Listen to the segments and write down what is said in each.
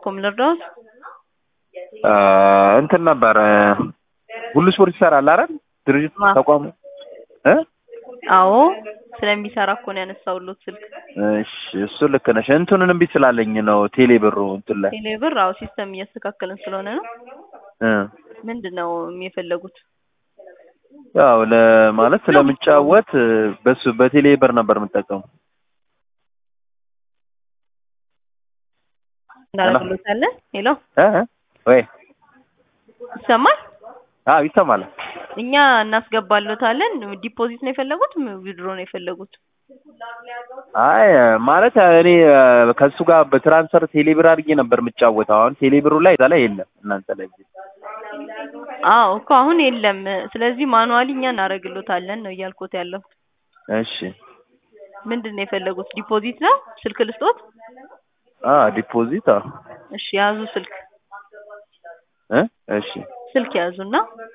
እባክዎ ምን ልርዳዎት? እንትን ነበር ሁሉ ስፖርት ይሰራል አይደል? ድርጅት ማ? ተቋሙ እ አዎ ስለሚሰራ እኮ ነው ያነሳሁልዎት ስልክ። እሺ እሱ ልክ ነሽ። እንትኑን እምቢ ስላለኝ ነው ቴሌ ብሩ እንትን ላይ ቴሌ ብር አዎ ሲስተም እያስተካከልን ስለሆነ ነው። እ ምንድን ነው የፈለጉት? ያው ለማለት ስለምጫወት በሱ በቴሌ ብር ነበር የምጠቀመው። እናደርግልዎታለን። ሄሎ እ እ ወይ ይሰማል? አዎ ይሰማል። እኛ እናስገባልዎታለን። ዲፖዚት ነው የፈለጉት? ዊድሮ ነው የፈለጉት? አይ ማለት እኔ ከሱ ጋር በትራንስፈር ቴሌ ብር አድርጌ ነበር የምጫወተው። አሁን ቴሌ ብሩ ላይ እዛ ላይ የለም እናንተ ላይ አዎ እኮ አሁን የለም። ስለዚህ ማኑዋሊ እኛ እናደርግልዎታለን ነው እያልኩት ያለሁት። እሺ ምንድን ነው የፈለጉት? ዲፖዚት ነው? ስልክ ልስጦት? አ ዲፖዚት አዎ እሺ ያዙ ስልክ እ እሺ ስልክ ያዙና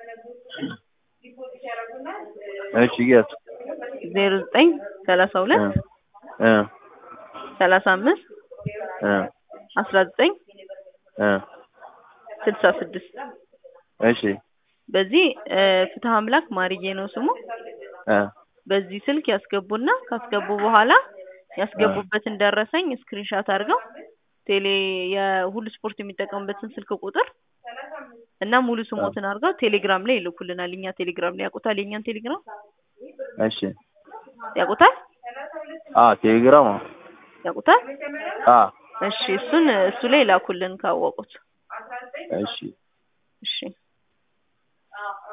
እሺ ያዝ ዜሮ ዘጠኝ ሰላሳ ሁለት እ ሰላሳ አምስት እ አስራ ዘጠኝ እ ስልሳ ስድስት እሺ በዚህ ፍትህ አምላክ ማርዬ ነው ስሙ። እ በዚህ ስልክ ያስገቡና ካስገቡ በኋላ ያስገቡበትን ደረሰኝ ስክሪንሻት አድርገው ቴሌ የሁሉ ስፖርት የሚጠቀሙበትን ስልክ ቁጥር እና ሙሉ ስሞትን አድርገው ቴሌግራም ላይ ይልኩልናል። እኛ ቴሌግራም ላይ ያውቁታል? የእኛን ቴሌግራም እሺ ያውቁታል? አ ቴሌግራም አዎ ያውቁታል? አ እሺ እሱን እሱ ላይ ላኩልን ካወቁት። እሺ እሺ